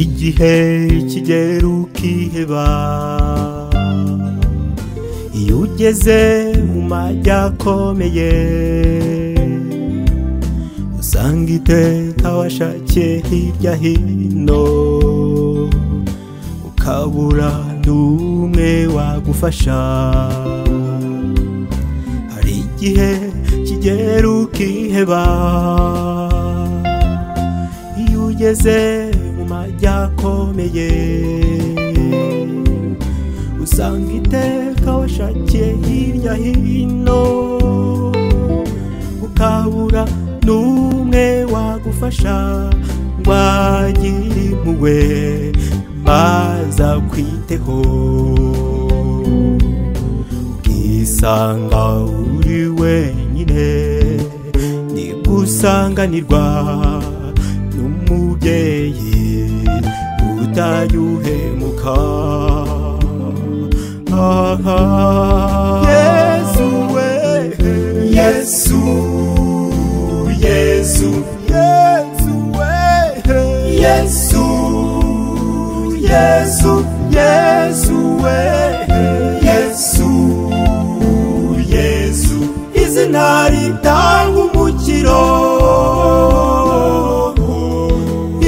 igihe kigera ukiheba iyo ugeze mu majya akomeye usanga iteka washakiye hirya hino ukabura n'umwe wagufasha hari igihe kigera ukiheba iyo ugeze mu majya akomeye usanga iteka washakiye hirya hino ukabura n'umwe wagufasha wagira impuhwe maze akwiteho ukisanga uri wenyine nigusanganirwa n'umubyeyi utajya uhemuka aha yesu we yesu yesu yesu we yesu yesu yesu we yesu yesu izina ritanga umukiro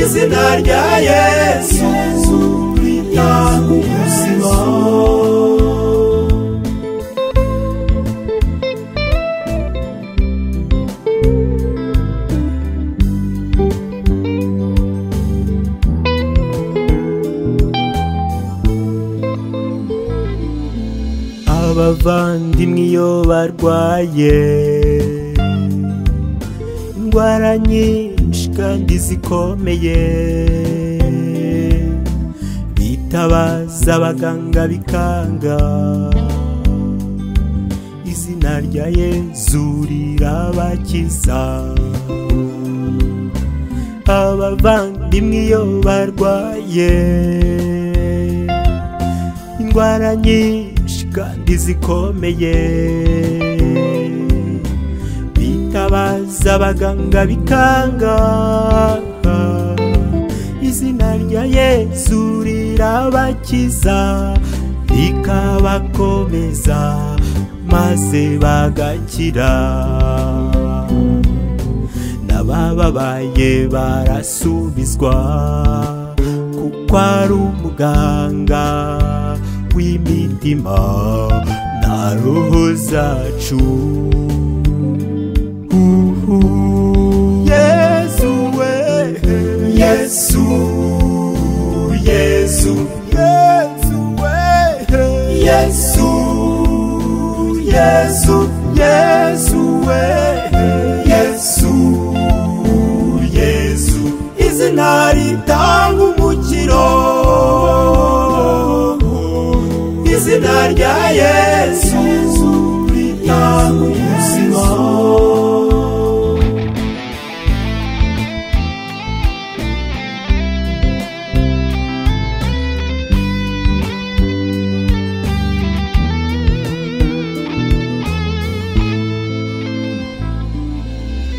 izina rya yesu ritanga ubuzima abavandimwe iyo barwaye indwara nyinshi kandi zikomeye bitabaza abaganga bikanga izina rya yezu rirabakiza abavandimwe iyo barwaye indwara nyinshi kandi zikomeye bitabaza abaganga bikanga izina rya yesu rirabakiza rikabakomeza maze bagakira n'abababaye barasubizwa kuko ari umuganga w'imitima na roho zacu Uhu. yesu we yesu yesu yesu we yesu yesu yesu we yesu yesu izina ritanga umukiro izina rya yesu ritanga ubuzima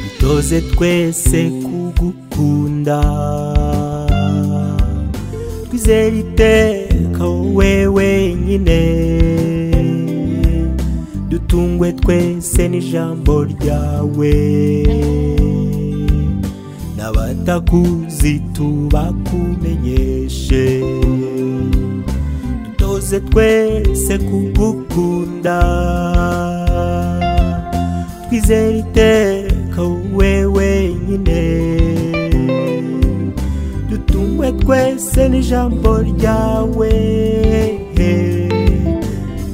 dutoze twese kugukunda twizere iteka wowe wenyine dutungwe twese n'ijambo ryawe n'abatakuzi tubakumenyeshe dutoze twese kugukunda twizere iteka wowe wenyine dutungwe twese n'ijambo ryawe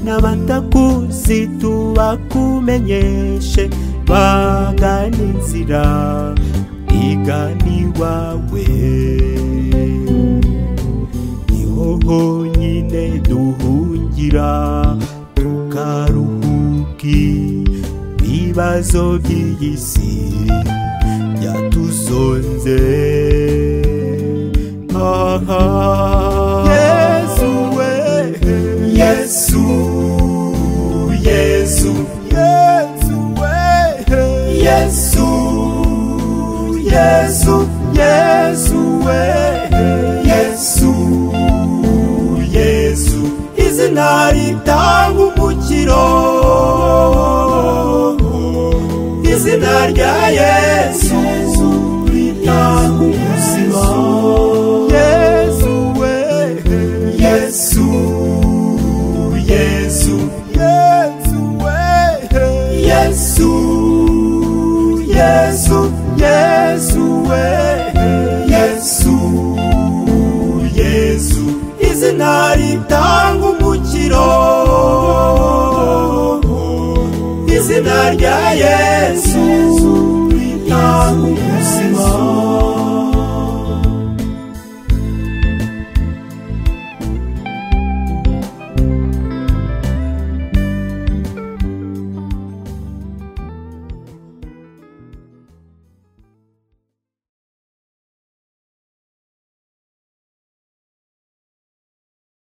n'abatakuzi tubakumenyeshe bagana inzira igana iwawe niho honyine duhungira tukaruhuki ibibazo by'iyi si byatuzonze aha yesu we yesu yesu yesu we yesu yesu yesu we yesu nta